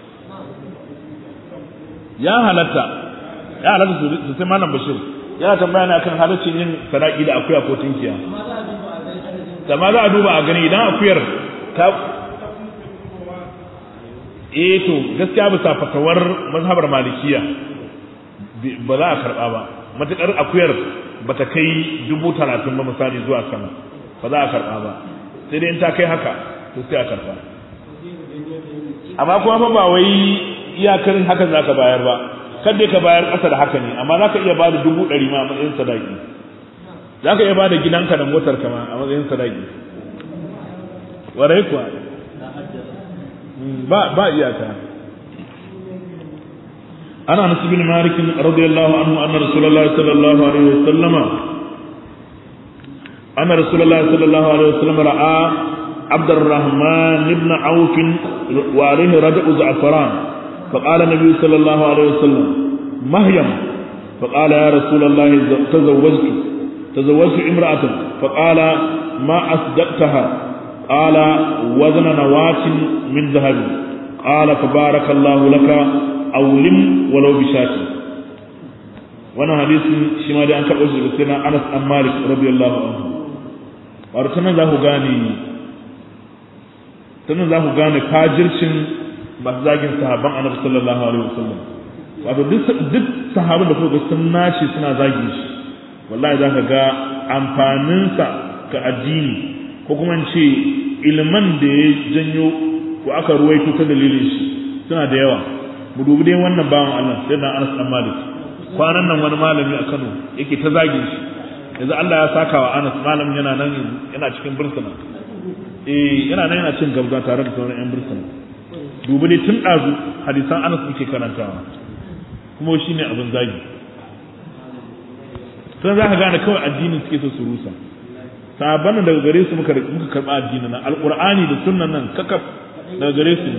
ya halatta ya halatta su sai malam bashir yana tambaya ne akan halaccin yin sadaki da akuya ko tinkiya da ma za a duba a gani idan akuyar ta eh to gaskiya bisa fatawar mazhabar malikiya ba za a karba ba matukar akuyar bata kai dubu talatin ba misali zuwa sama ba za a karba ba sai dai in ta kai haka to sai a karba amma kuma fa ba wai iyakar haka za ka bayar ba kada ka bayar ƙasa da haka ne amma za ka iya ba da dubu ɗari ma a matsayin sadaki za ka iya ba da gidanka da motar kama a matsayin sadaki warai kuwa ba ba iyaka ana anas bin malik radiyallahu anhu anna rasulullahi sallallahu alaihi wasallama anna rasulullahi sallallahu alaihi wasallam ra'a عبد الرحمن بن عوف وعليه ردء زعفران فقال النبي صلى الله عليه وسلم مهيم فقال يا رسول الله تزوجت تزوجت امرأة فقال ما أصدقتها قال وزن نواة من ذهب قال فبارك الله لك أولم ولو بشاة وانا حديث شما دي أنك أجل سيدنا أنس أم مالك رضي الله عنه وارتنا له غاني تنا له غاني فاجرشن masu zagin sahabban annabi sallallahu alaihi wasallam wato duk sahabban da kuka sun nashi suna zagin shi wallahi zaka ga amfaninsa ga addini ko kuma ce ilman da ya janyo ko aka ruwaito ta dalilin shi suna da yawa mu dubi dai wannan bawan Allah sai na Anas dan Malik kwanan nan wani malami a Kano yake ta zagin shi yanzu Allah ya saka wa Anas malamin yana nan yana cikin bursuna eh yana nan yana cin gabza tare da sauran yan bursuna dubi ne tun ɗazu hadisan anas muke karantawa kuma shi ne abin zagi sun za ka gane kawai addinin suke so su rusa sahabban daga gare su muka karɓa addinin nan alƙur'ani da sunnan nan kakaf daga gare su ne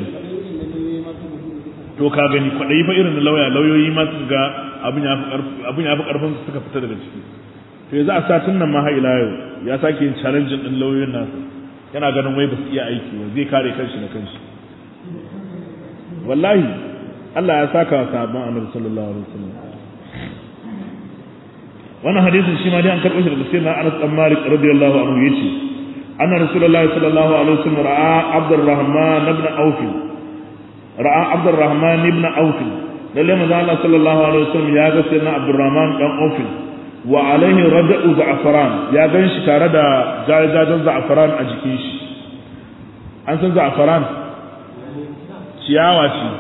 to ka gani kwaɗayi fa irin lauya lauyoyi ma su ga abin ya fi ƙarfin su suka fita daga ciki to yanzu a satin nan ma har ila yau ya sake yin challenge din lauyoyin nasu yana ganin wai ba su iya aiki ba zai kare kanshi da kanshi wallahi Allah ya saka wa sahabban annabi sallallahu alaihi wasallam wannan hadisin shi ma dai an karɓo shi daga sayyidina Anas bin Malik radiyallahu anhu yace anna rasulullahi sallallahu alaihi wasallam ra'a Abdurrahman ibn Auf ra'a Abdurrahman ibn Auf lalle manzo Allah sallallahu alaihi wasallam ya ga sayyidina Abdurrahman dan Auf wa alaihi rada'u za'faran ya gan shi tare da jajajen za'faran a jikin shi an san za'faran ciyawa ce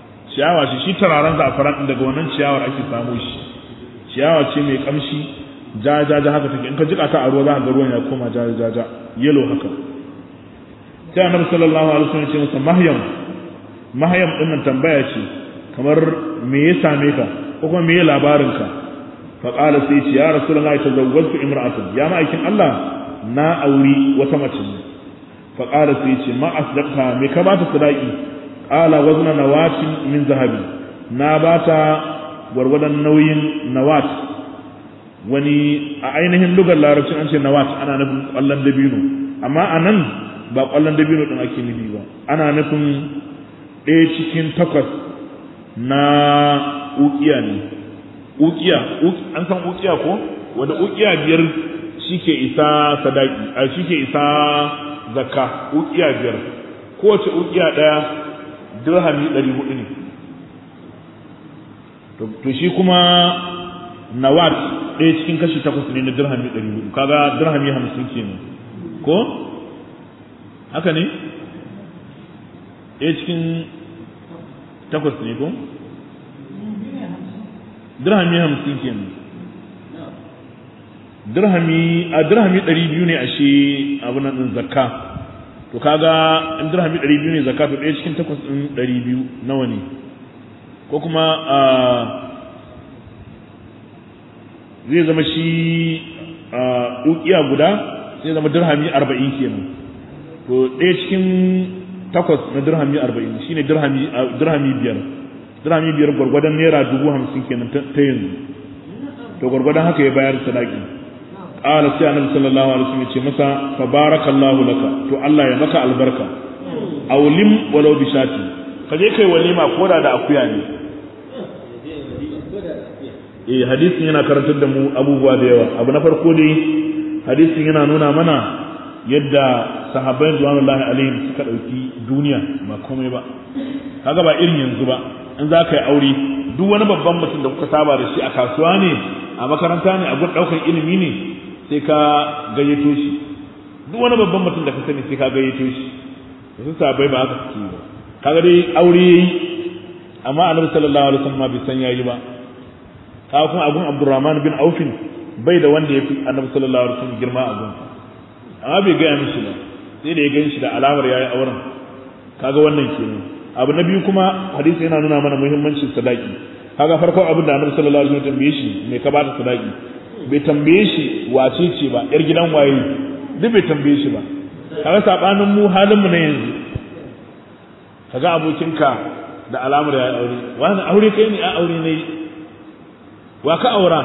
ciyawa ce shi turaren za'afaran daga wannan ciyawar ake samu shi ciyawa ce mai kamshi ja ja ja haka take in ka jika ta a ruwa za ka ga ruwan ya koma ja ja ja yellow haka sai annabi sallallahu alaihi wasallam ya ce masa mahyam mahyam din nan tambaya ce kamar me ya same ka ko kuma me ya labarin ka fa qala sai ce ya rasulullahi tazawwajtu imra'atan ya ma'aikin Allah na auri wata mace ne fa qala sai ce ma asdaqta me ka bata sadaki qala wazna nawatin min zahabi na bata gwargwadon nauyin nawat wani a ainihin lugar larabcin an ce nawat ana nufin kwallon dabino amma a nan ba kwallon dabino din ake nufi ba ana nufin ɗaya cikin takwas na ukiya ne ukiya an san ukiya ko wanda ukiya biyar shi ke isa sadaki a shi ke isa zakka ukiya biyar kowace ukiya ɗaya dirhami ɗari hudu ne to shi kuma nawat ɗaya cikin kashi takwas ne na dirhami ɗari hudu kaga dirhami hamsin kenan ko haka ne ɗaya cikin takwas ne ko dirhami hamsin kenan dirhami a dirhami ɗari biyu ne a shi abu nan ɗin zakka to kaga in dirhami ɗari biyu ne zakka to ɗaya cikin takwas ɗin ɗari biyu nawa ne ko kuma a zai zama shi a ukiya guda sai zama dirhami arba'in kenan to ɗaya cikin takwas na dirhami arba'in shine dirhami dirhami biyar dirhami biyar gwargwadon naira dubu hamsin kenan ta yanzu to gwargwadon haka ya bayar sadaki qala sai annabi sallallahu alaihi wasallam ya ce masa fa barakallahu laka to Allah ya maka albarka awlim walau bi shati kaje kai walima koda da akuya ne eh hadisin yana karantar da mu abubuwa da yawa abu na farko dai hadisin yana nuna mana yadda sahabbai radiyallahu alaihim suka dauki duniya ba komai ba kaga ba irin yanzu ba in za ka yi aure duk wani babban mutum da kuka saba da shi a kasuwa ne a makaranta ne a gun daukar ilimi ne sai ka gayyato shi duk wani babban mutum da ka sani sai ka gayyato shi da su sahabbai ba haka suke ba kaga dai aure yayi amma annabi sallallahu alaihi wasallam bai san yayi ba kaga kuma abun Abdurrahman bin Aufin bai da wanda ya fi annabi sallallahu alaihi wasallam girma a gun amma bai gaya mishi ba sai da ya gan shi da alamar yayi auren kaga wannan kenan abu na biyu kuma hadisi yana nuna mana muhimmancin sadaki kaga farko abin da annabi sallallahu alaihi wasallam tambaye shi me ka bata sadaki bai tambaye shi wace ce ba yar gidan waye duk bai tambaye shi ba kaga sabanin mu halin mu na yanzu kaga abokinka da alamar yayi aure wani aure kai ne a aure ne wa ka aura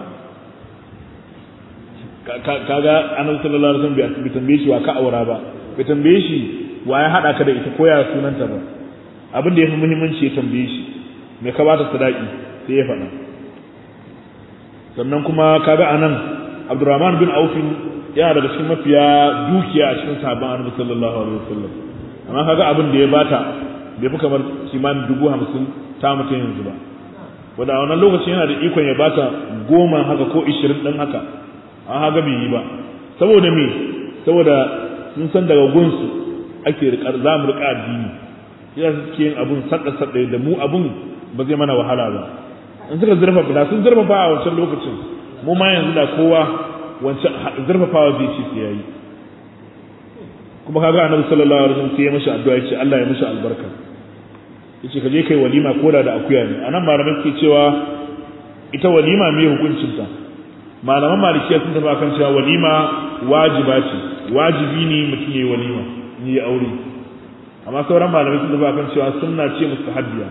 kaga annabi sallallahu alaihi wasallam bai tambaye shi wa ka aura ba bai tambaye shi wa ya hada ka da ita ko ya sunanta ba abin da yafi muhimmanci ya tambaye shi me ka bata sadaki sai ya faɗa sannan kuma kaga anan Abdurrahman bin Auf yana daga cikin mafiya dukiya a cikin sahabban annabi sallallahu alaihi wasallam amma kaga abin da ya bata bai fi kamar kimanin dubu hamsin ta mutum yanzu ba wanda a wannan lokaci yana da ikon ya bata goma haka ko ishirin ɗin haka an haka bai yi ba saboda me saboda sun san daga gunsu ake rikar za mu rika addini ya suke yin abun sadda sadda da mu abun ba zai mana wahala ba in suka zurfafa da sun zurfafa a wancan lokacin mu ma yanzu da kowa wancan zurfafawa zai ce sai yayi kuma kaga annabi sallallahu alaihi wasallam sai ya mishi addu'a ya ce Allah ya mishi albarka yace ka je kai walima koda da akuya ne anan malamai suke cewa ita walima me hukuncin ta malaman malikiya sun tafi akan cewa walima wajiba ce wajibi ne mutum yayi walima ni ya aure amma sauran malamai sun tafi akan cewa sunna ce mustahabbiya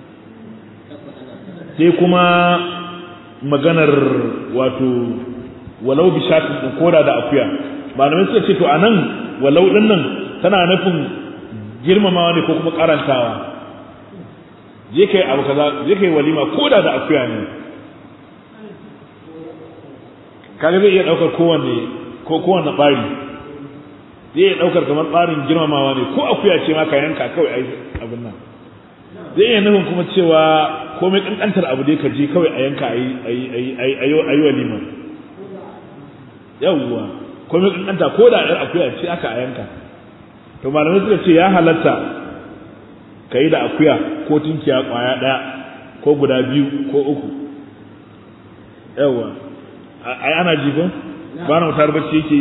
sai kuma maganar wato walau bi shatin din koda da akuya malamai suka ce to anan walau din nan tana nufin girmamawa ne ko kuma karantawa je kai abu kaza je kai walima koda da akuya ne kaga zai iya daukar kowanne ko kowanne bari zai iya daukar kamar tsarin girmamawa ne ko akuya ce ma ka yanka kawai ai abin nan zai iya nufin kuma cewa komai kankantar abu dai ka je kawai a yanka ayi ayi ayi ayi ayi walima yawwa komai kankanta ko da yar akuya ce aka a yanka to malamai suka ce ya halatta ka yi da akuya ko tunkiya kwaya ɗaya ko guda biyu ko uku yawwa ai ana ji ko ba na mutar bacci yake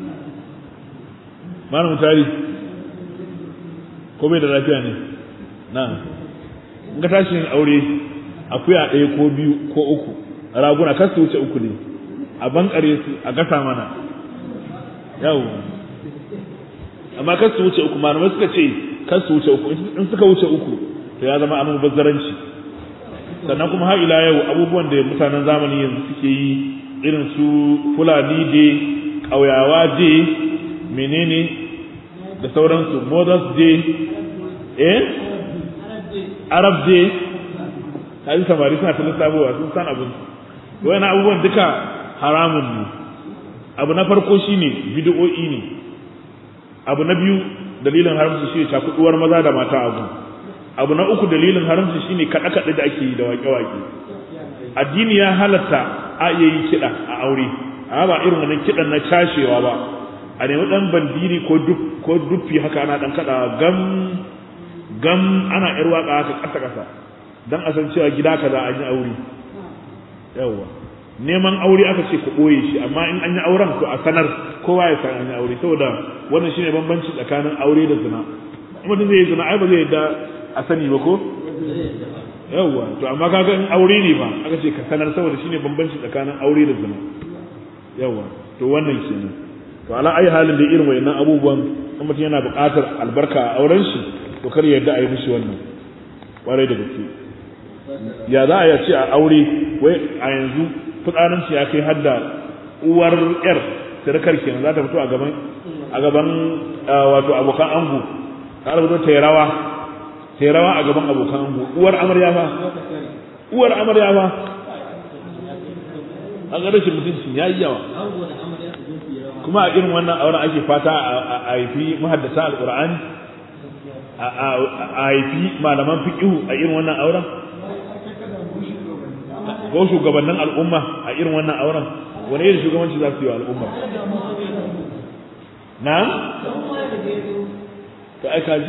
ba na mutari ko bai da lafiya ne na in ka tashi yin aure akuya ɗaya ko biyu ko uku raguna kar su wuce uku ne a bankare su a gasa mana yau amma kar su wuce uku malamai suka ce kar su wuce uku in suka wuce uku to ya zama amin bazzaranci sannan kuma har ila yau abubuwan da mutanen zamani yanzu suke yi irin su fulani de ƙauyawa de menene da sauransu mothers day eh arab day kaji samari suna ta lissafowa sun san abin wani abubuwan duka haramun ne abu na farko shine bid'o'i ne abu na biyu dalilin haramci shine cakuduwar maza da mata abu abu na uku dalilin haramci shine kada kada da ake yi da wake wake addini ya halatta a iya yi kiɗa a aure amma ba irin wannan kiɗan na cashewa ba a nemi ɗan bandiri ko duk ko duffi haka ana ɗan kaɗa gam gam ana ƴar waƙa haka ƙasa ƙasa dan a san cewa gida kaza an yi aure yawwa neman aure aka ce ku ɓoye shi amma in an yi auren to a sanar kowa ya san an yi aure saboda wannan shine bambanci tsakanin aure da zina in mutum zai yi zina ai ba zai yadda a sani ba ko yawwa to amma kaga in aure ne ba aka ce ka sanar saboda shine bambanci tsakanin aure da zina yawwa to wannan kenan to ala ayi halin da irin wayannan abubuwan in mutum yana buƙatar albarka a auren shi to kar ya yarda a yi mishi wannan kwarai da gaske ya za a ce a aure wai a yanzu fitsarin shi ya kai har da uwar yar sirkar kenan za ta fito a gaban a gaban wato abokan ango ta rubuta ta rawa ta rawa a gaban abokan ango uwar amarya fa uwar amarya fa an ga rashin mutuncin ya yi yawa kuma a irin wannan auren ake fata a haifi mahaddata alqur'ani a haifi malaman fiqhu a irin wannan auren ko shugabannin al'umma a irin wannan auren wani irin shugabanci za su yi wa al'umma na to ai kaji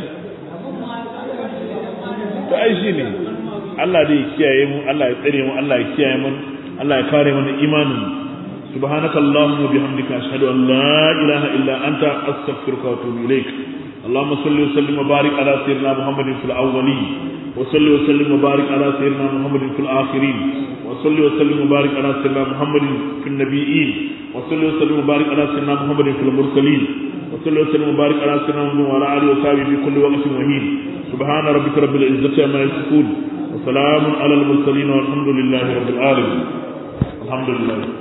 to ai shi ne Allah dai kiyaye mu Allah ya tsare mu Allah ya kiyaye mu Allah ya kare mana imanin سبحانك اللهم وبحمدك أشهد أن لا إله إلا أنت أستغفرك وأتوب إليك اللهم صل وسلم وبارك على سيدنا محمد في الأولين وصل وسلم وبارك على سيدنا محمد في الآخرين وصل وسلم وبارك على سيدنا محمد في النبيين وصل وسلم وبارك على سيدنا محمد في المرسلين وصل وسلم وبارك على سيدنا محمد وعلى آله وصحبه في كل وقت وحين سبحان ربك رب العزة عما يصفون وسلام على المرسلين والحمد لله رب العالمين الحمد لله